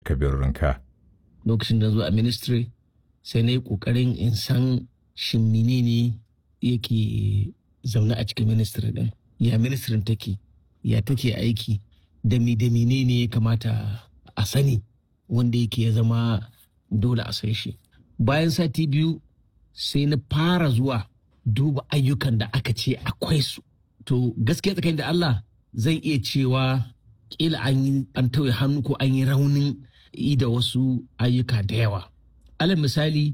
Kabir Rinka. lokacin da zuwa a ministry sai na yi kokarin in san shin menene yake zaune a cikin ministry din ya ministry take ya take aiki da mi da menene ya kamata a sani wanda yake ya zama dole a san shi bayan sati biyu sai na fara zuwa duba ayyukan da aka ce akwai su to gaskiya tsakanin da Allah zan iya cewa kila an yi an tauye hannu ko an yi raunin yi da wasu ayyuka da yawa alal misali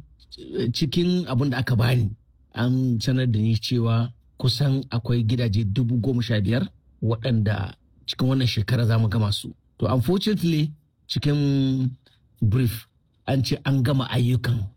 cikin abin da aka bani an sanar da ni cewa kusan akwai gidaje dubu goma sha biyar waɗanda cikin wannan shekara za mu gama su to unfortunately cikin brief an ce an gama ayyukan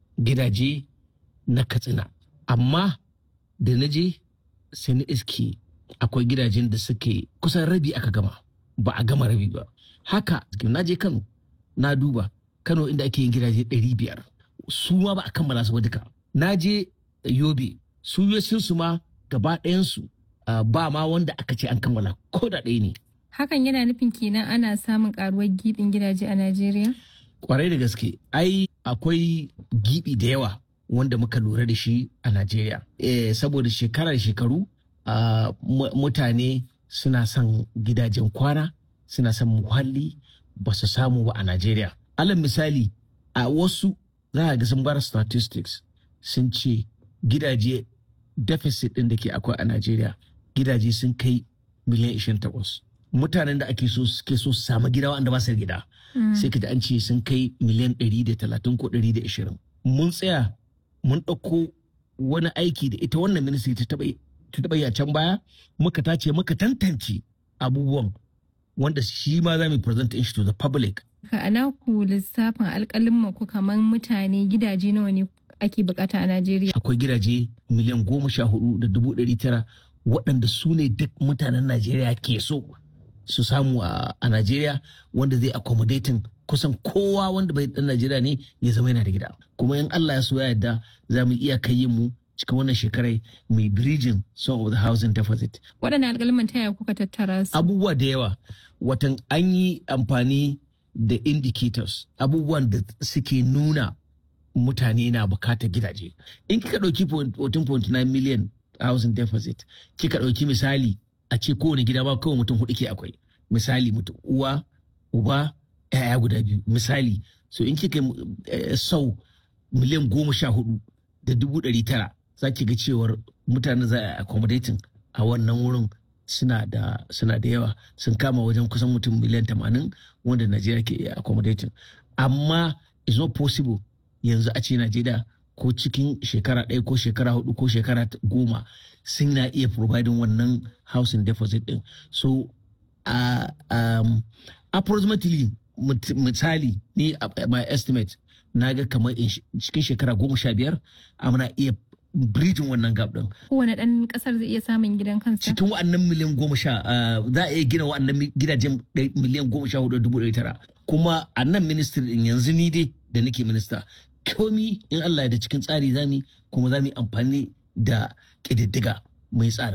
gidaje na katsina amma da na je sai na iske akwai gidajen da suke kusan rabi aka gama ba a gama rabi ba haka na je kano na duba kano inda ake yin gidaje ɗari biyar su ma ba a kammala su ba duka na je yobe su su ma gaba ɗayansu ba ma wanda aka ce an kammala ko da ɗaya ne Hakan yana nufin kenan ana samun karuwar gibin gidaje a Najeriya? kwarai da gaske ai akwai gibi da yawa wanda muka lura da shi a Najeriya. Eh, saboda shekara da shekaru ah, mu- mutane suna son gidajen kwana suna son muhalli ba su samu ba a Najeriya. Alal misali a wasu za a ga sun bar statistics sun ce gidaje deficit ɗin da ke akwai a Najeriya gidaje sun kai miliyan 28. Mutanen da ake so suke so su samu gida wanda ba su da gida sai ka ji an ce sun kai miliyan 130 ko 120 mun tsaya mun ɗauko wani aiki da ita wannan ministry ta taɓa ta taɓa yi a can baya muka tace muka tantance abubuwan wanda shi ma za mu present shi to the public Ka ana ku lissafin alƙalin ku kamar mutane gidaje nawa ne ake bukata a Najeriya? akwai gidaje miliyan goma sha hudu da dubu ɗari tara waɗanda su ne duk mutanen Najeriya ke so su samu a a Najeriya wanda zai accommodating kusan kowa wanda bai dan Najeriya ne ya zama yana da gida kuma in Allah ya so ya yarda za mu iya kai mu cikin wannan shekarai mai bridging some of the housing deficit Waɗannan alƙalman ta yaya kuka tattara su? abubuwa da yawa watan an yi amfani da indicators abubuwan da suke nuna mutane na bukatar gidaje in kika ɗauki 14.9 million housing deficit kika ɗauki misali a ce kowane gida ba kawai mutum hudu ke akwai misali mutum uwa uba yaya guda biyu misali so in kika eh, sau miliyan goma sha hudu da dubu ɗari tara za ki ga cewar mutane za a accommodating a wannan wurin suna da suna da yawa sun kama wajen kusan mutum miliyan tamanin wanda Najeriya ke iya accommodating amma it's not possible yanzu a ce Najeriya ko cikin shekara ɗaya ko shekara hudu ko shekara t- goma sun na iya providing wannan housing deposit din so uh, um, approximately mut- misali ni a- my estimate na ga kamar in sh- cikin shekara goma sha biyar amina iya bridging wannan gap din Kowane ɗan ƙasar zai iya samun gidan kansa? cikin wa'annan miliyan goma sha ah, za a iya gina wa'annan mi- gidajen ɗai- miliyan goma sha hudu da dubu ɗari tara kuma a nan ministry din yanzu ni dai da nake minista komi in Allah ya da cikin tsari zami kuma za mu yi amfani da ƙididdiga mai tsarin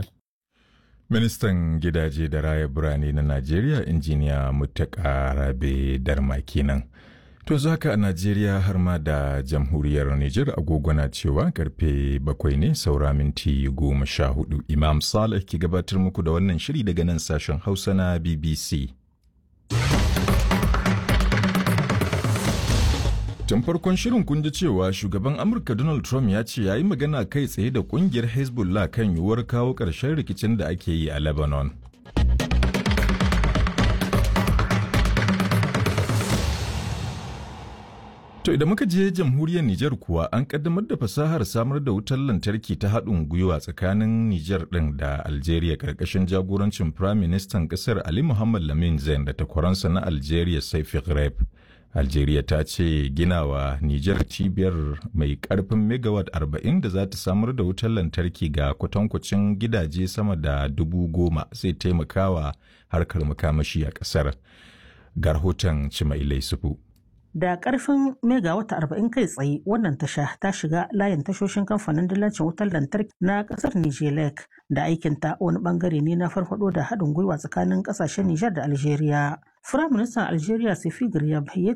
Ministan gidaje da raya birane na Najeriya injiniya Muttaka Rabe Darma kenan. To yanzu haka a Najeriya har ma da jamhuriyar Nijar agogo na cewa karfe bakwai ne saura minti goma sha hudu. Imam Saleh ke gabatar muku da wannan shiri daga nan sashen Hausa na BBC. Tun farkon shirin kun ji cewa shugaban Amurka Donald Trump ya ce ya yi magana kai tsaye da kungiyar Hezbollah kan yiwuwar kawo ƙarshen rikicin da ake yi a Lebanon. To idan muka je jamhuriyar Nijar kuwa an kaddamar da fasahar samar da wutar lantarki ta haɗin gwiwa tsakanin Nijar ɗin da Algeria ƙarƙashin jagorancin Prime Ministan ƙasar Ali Muhammad Lamin Zain da takwaransa na Algeria Saifi Greb. Algeria ta ce ginawa Nijar cibiyar mai ƙarfin megawatt 40 da za ta samar da wutar lantarki ga kwatankwacin gidaje sama da dubu goma zai taimakawa harkar makamashi a ƙasar. Ga rahoton Cimailai Sufu. Da ƙarfin megawata arba'in kai tsaye wannan tasha ta shiga layin tashoshin kamfanin dillancin wutar lantarki na ƙasar Nijelek da aikinta wani ɓangare ne na farfado da haɗin gwiwa tsakanin ƙasashen Nijar da Algeria. Firaministan Algeria Sefi Garyab ya